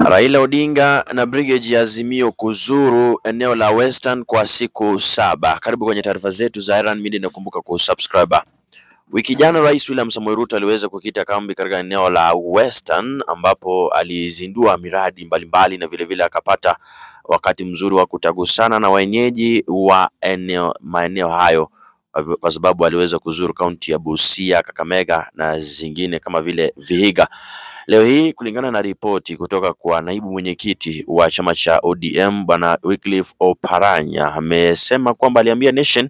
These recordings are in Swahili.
Raila Odinga na Brigade ya Azimio kuzuru eneo la Western kwa siku saba. Karibu kwenye taarifa zetu za Iran Media na kumbuka kusubscribe. Wiki jana Rais William Samoei Ruto aliweza kukita kambi katika eneo la Western ambapo alizindua miradi mbalimbali na vilevile akapata wakati mzuri wa kutagusana na wenyeji wa eneo maeneo hayo kwa sababu aliweza kuzuru kaunti ya Busia, Kakamega na zingine kama vile Vihiga. Leo hii kulingana na ripoti kutoka kwa naibu mwenyekiti wa chama cha ODM bwana Wycliffe Oparanya amesema kwamba aliambia Nation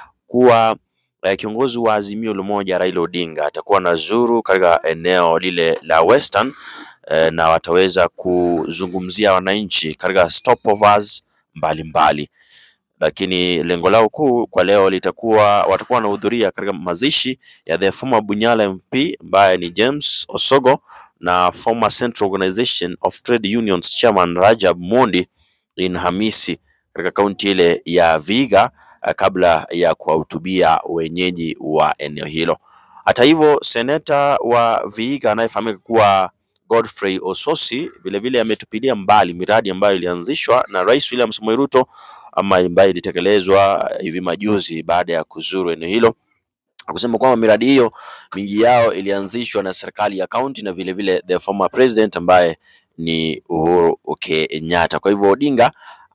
kuwa eh, kiongozi wa Azimio la Umoja Raila Odinga atakuwa na zuru katika eneo lile la Western eh, na wataweza kuzungumzia wananchi katika stopovers mbalimbali lakini lengo lao kuu kwa leo litakuwa watakuwa wanahudhuria katika mazishi ya the former Bunyala MP ambaye ni James Osogo na former Central Organization of Trade Unions Chairman Rajab Mondi in Hamisi katika kaunti ile ya Vihiga eh, kabla ya kuwahutubia wenyeji wa eneo hilo. Hata hivyo, seneta wa Vihiga anayefahamika kuwa Godfrey Ososi vilevile ametupilia mbali miradi ambayo ilianzishwa na Rais William Samoei Ruto ama ambayo ilitekelezwa hivi majuzi baada ya kuzuru eneo hilo kusema kwamba miradi hiyo mingi yao ilianzishwa na serikali ya kaunti na vile vile the former president ambaye ni Uhuru Kenyatta. Kwa hivyo Odinga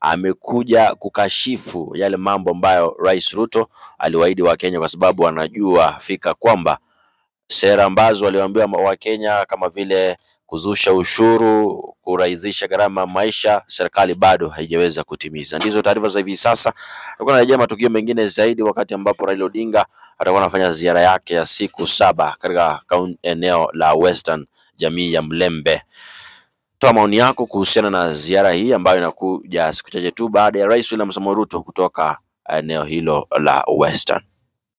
amekuja kukashifu yale mambo ambayo Rais Ruto aliwaahidi Wakenya kwa sababu anajua fika kwamba sera ambazo waliwaambia Wakenya kama vile kuzusha ushuru, kurahisisha gharama ya maisha, serikali bado haijaweza kutimiza. Ndizo taarifa za hivi sasa. Tutakuwa narejea matukio mengine zaidi wakati ambapo Raila Odinga atakuwa anafanya ziara yake ya siku saba katika kaun- eneo la Western, jamii ya Mlembe. Toa maoni yako kuhusiana na ziara hii ambayo inakuja siku chache tu baada ya Rais William Samoei Ruto kutoka eneo hilo la Western.